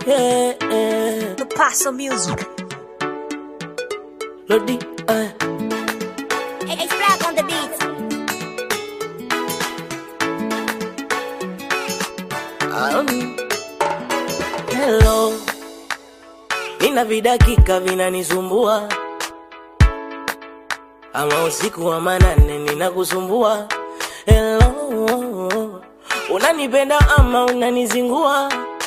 yeah, yeah. The Paso Music. Lodi, uh. It's black on the beat. Um, hello, nina vidakika vinanisumbua, ama usiku wa manane ninakusumbua. Hello, unanipenda ama unanizingua?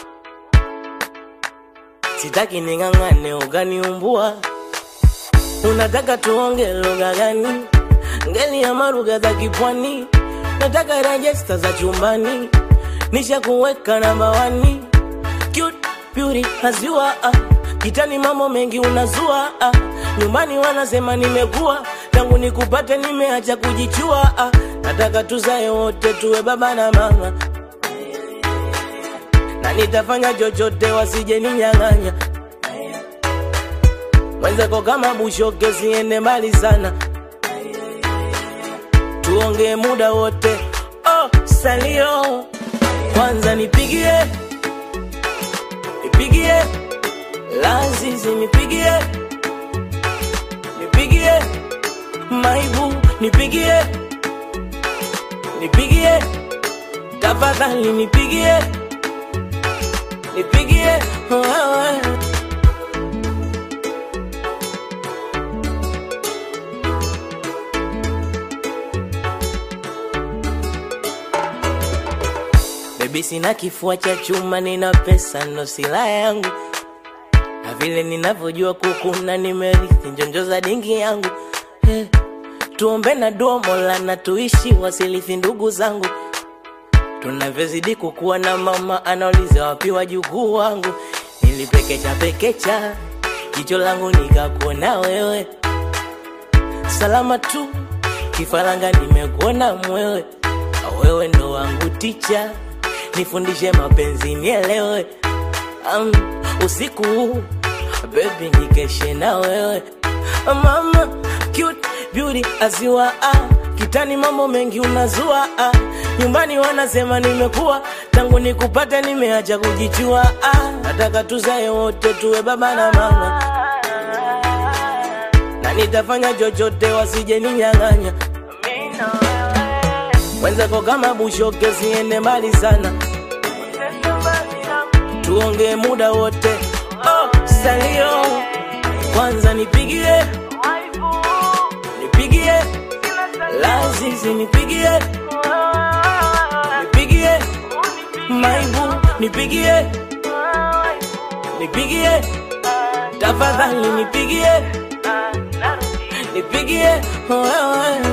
Sitaki ning'ang'ane ukaniumbua. Unataka tuonge lugha gani? Ngeli ama lugha za kipwani? Nataka rejesta za chumbani, nisha kuweka namba wani. Cute beauty hazua ah. Kitani mambo mengi unazua ah. Nyumbani wanasema nimekuwa tangu nikupate nimeacha kujichua ah. Nataka tuzae wote tuwe baba na mama na nitafanya chochote wasije ninyang'anya mwenzako kama bushoke siende mbali sana tuongee muda wote oh, salio kwanza nipigie nipigie lazizi nipigie nipigie maibu nipigie nipigie tafadhali nipigie nipigie wewe Baby sina kifua cha chuma, nina pesa ndo silaha yangu, na vile ninavyojua kukuna nimerithi njonjo za dingi yangu eh, tuombe na dua Mola na tuishi wasilithi ndugu zangu, tunavyozidi kukuwa na mama anauliza wapi wajukuu wangu, nilipekecha pekecha jicho langu nikakuona wewe, salama tu kifaranga nimekuona mwewe, wewe ndo wangu ticha nifundishe mapenzi nielewe. Um, usiku huu baby nikeshe na wewe mama cute beauty aziwa ah. Kitani mambo mengi unazua ah. Nyumbani wanasema nimekuwa tangu nikupate nimeacha kujichua ah. Nataka tuzae wote tuwe baba na mama na nitafanya chochote wasije ninyang'anya mwenzako kama bushoke siende mbali sana tuongee muda wote oh, salio kwanza nipigie nipigie lazizi nipigie nipigie maibu nipigie nipigie tafadhali nipigie nipigie wewe